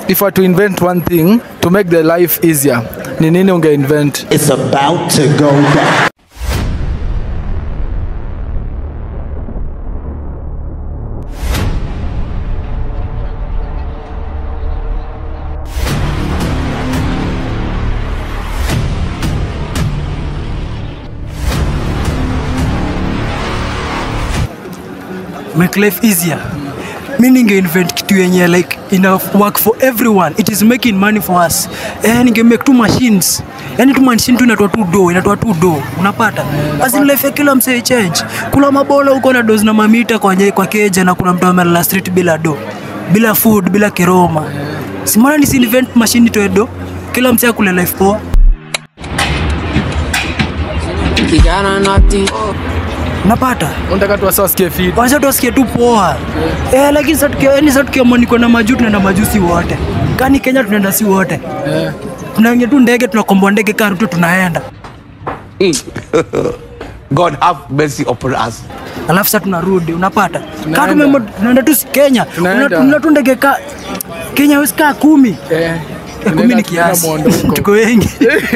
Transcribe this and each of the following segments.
if I to invent one thing to make the life easier, ni nini unge invent? It's about to go down. make life easier mi ninge invent kitu yenye like ina work for everyone it is making money for us eh, ninge make two machines yani tu machine tu inatoa tu do inatoa tu do unapata as in life ya kila msee change kuna mabola huko na dozi na mamita kwa, nye- kwa keja na kuna mtu amelala street bila do bila food bila kiroma simana nisi invent machine itoe do kila msee akule life poa kijana nati unapata Unataka tu wasa wasikie fit. kwanza tuwasikie tu poa eh, lakini sasa tukia- yaani sasa tukiamua niko na majuu tunaenda majuu si wote kani kenya tunaenda si wote Eh. tunaingia tu ndege tunakomboa ndege karutu tunaenda God have mercy upon us. alafu sasa tunarudi unapata Tunaenda. kaa tumemo tunaenda tu si kenya Tunaenda. Una- tuna tu ndege ka kenya wezi kaa kumi Eh. Eh, kumi Tunaenda- ni kiasi tunaenda mwondoko. tuko wengi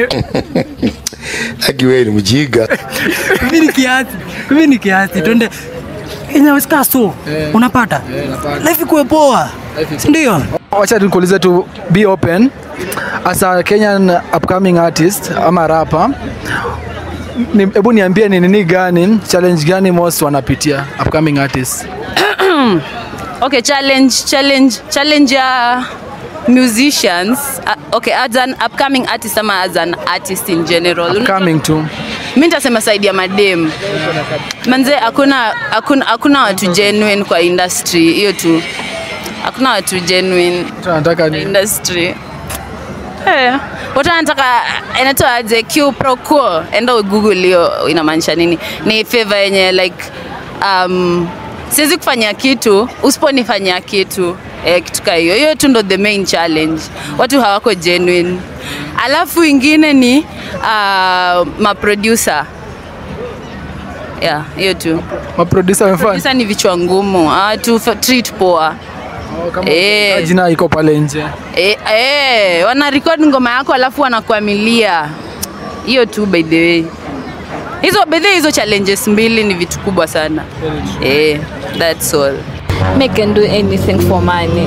Aki wewe ni mjinga. kumi ni kiasi kumi ni kiasi twende kenya wezi kaa so Eh. unapata Eh, napata. life ikuwe poa Life ikuwe- sindio Wacha nikuulize tu be open as a Kenyan upcoming artist ama rapper. Ni- Hebu niambie ni nini gani challenge gani most wanapitia upcoming artists? okay challenge challenge challenge ya musicians uh, okay as an upcoming artist ama as an artist in general Upcoming tu. mi nitasema side ya madem manze hakuna hakuna hakuna watu genuine kwa industry hiyo tu hakuna watu genuine Tunataka ni industry Eh, watu wanataka inatoa aje Q pro quo enda google hiyo inamaanisha nini ni favor yenye like um, siwezi kufanya kitu usiponifanyia kitu eh, kitu kaa hiyo hiyo tu ndo the main challenge watu hawako genuine alafu ingine ni uh, maproducer yeah hiyo tu maproducer wamefanya producer ni vichwa ngumu watu treat poa eh. jina iko pale nje. Eh, eh, wana record ngoma yako alafu wanakuamilia hiyo tu by the way hizo by the way hizo challenges mbili ni vitu kubwa sana eh, that's all Me can do anything for money.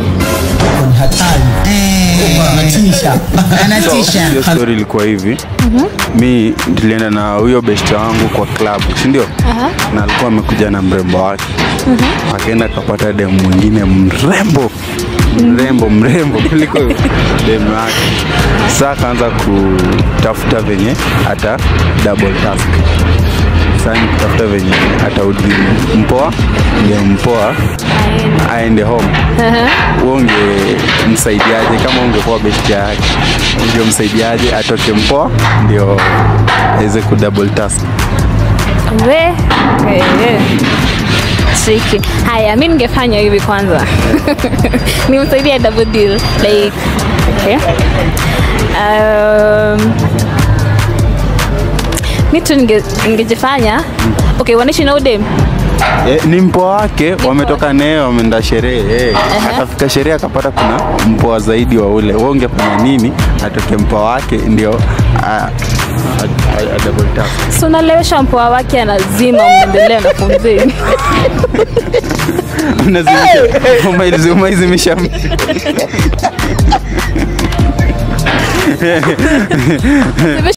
So, hiyo story ilikuwa hivi mi nilienda na huyo beshte wangu kwa club si ndio na alikuwa amekuja na mrembo wake akaenda akapata demu mwingine mrembo mrembo mrembo kuliko demu wake saa akaanza kutafuta venye hata double task sasa ni kutafuta venye atarudi mpoa ndio mpoa aende home wewe ungemsaidiaje kama ungekuwa besti yake ungemsaidiaje atoke mpoa ndio aweze ku double task We, eh, eh. Tricky. Haya, mi ningefanya hivi kwanza. Nimsaidia double deal. Like, okay. Um, mi tu ninge- ningejifanya okay, wanaishi na udem Eh, ni mpoa wake wametoka naye wameenda sherehe eh. akafika sherehe akapata kuna mpoa zaidi wa ule wewe ungefanya nini atoke mpoa wake ndio a- a- a- a double task so unalewesha mpoa wake anazima mnaendelea na pumzeni unazimisha umaizi- umaizimisha mtu